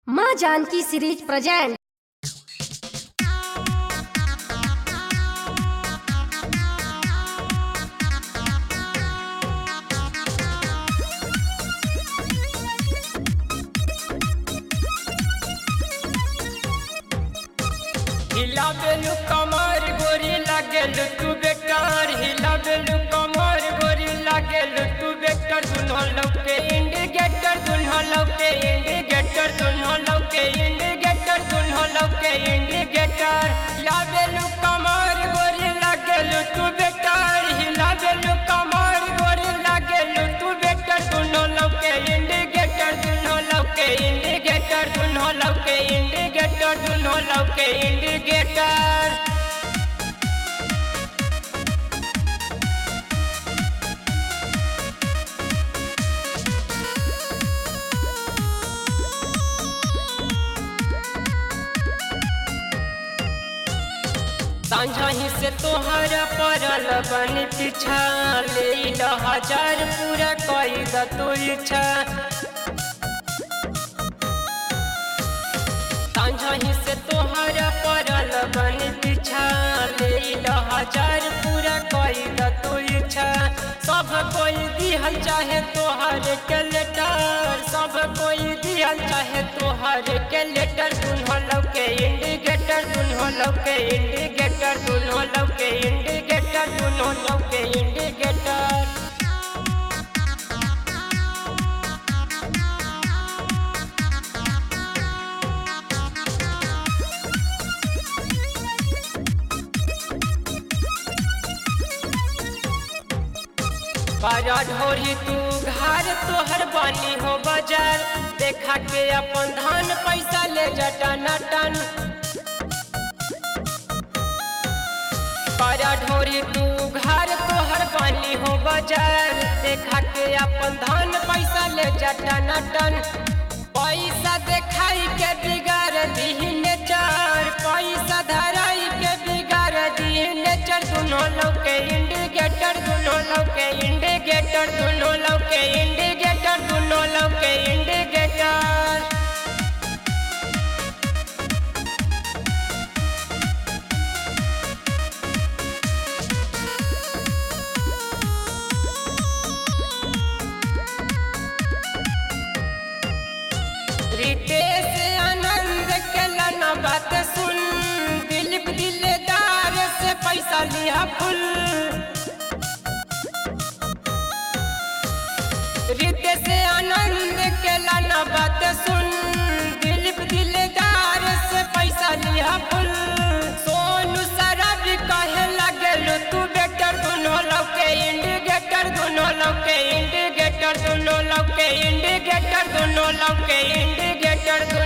माँ Janaki series present हिला बेलू कमर गोरी लागेल तू बेकार हिला बेलू कमर गोरी लागेल तू बेकार दुनो लौके इंडिकेटर दुनो लौके इंडिकेटर दुनो लौके इंडिकेटर दुनो लौके इंडिकेटर हिला बेलू कमर गोरी लागेल तू बेकार हिला बेलू कमर गोरी लागेल तू बेकार दुनो लौके इंडिकेटर दुनो लौके इंडिकेटर दुनो लौके इंडिकेटर दुनो लौके इंडिकेटर सांझही से तोहरा पड़ल बन पीछा ले ला हजार पूरा कई द तू इच्छा सांझही से तोहरा पड़ल बन पीछा ले ला हजार पूरा कई द तू इच्छा सब कोई दिहल चाहे तोहर के लेटर सब कोई दिहल चाहे तोहर के लेटर दुन्हो लौके इंडिकेटर दुन्हो लौके इंडिकेटर दुन्हो लौके इंडिकेटर दुन्हो लौके इंडिकेटर बाजा ढोरी तू घर तोहर बानी हो बाजार देखा के अपन धान पैसा ले जटा नटन बाजा ढोरी तू घर तोहर बानी हो बाजार देखा के अपन धान पैसा ले जटा नटन पैसा देखाई के बिगाड़ दीने चार पैसा धराई के बिगाड़ दीने चार दुनो लौके इंडिकेटर दुनो लौके इंडिकेटर दुनो लौके इंडिकेटर दुनो लौके इंडिकेटर रितेश आनंद के लाना बात सुन दिलीप दिलदार से पैसा लिया फुल रितेश आनंद के लाना बात सुन दिलीप दिलदार से पैसा लिया फुल सोनू शराब कहे लगल तू बेटर दोनों लौके इंडिकेटर दोनों लौके इंडिकेटर दोनों लौके इंडिकेटर दोनों लौके इंडिकेटर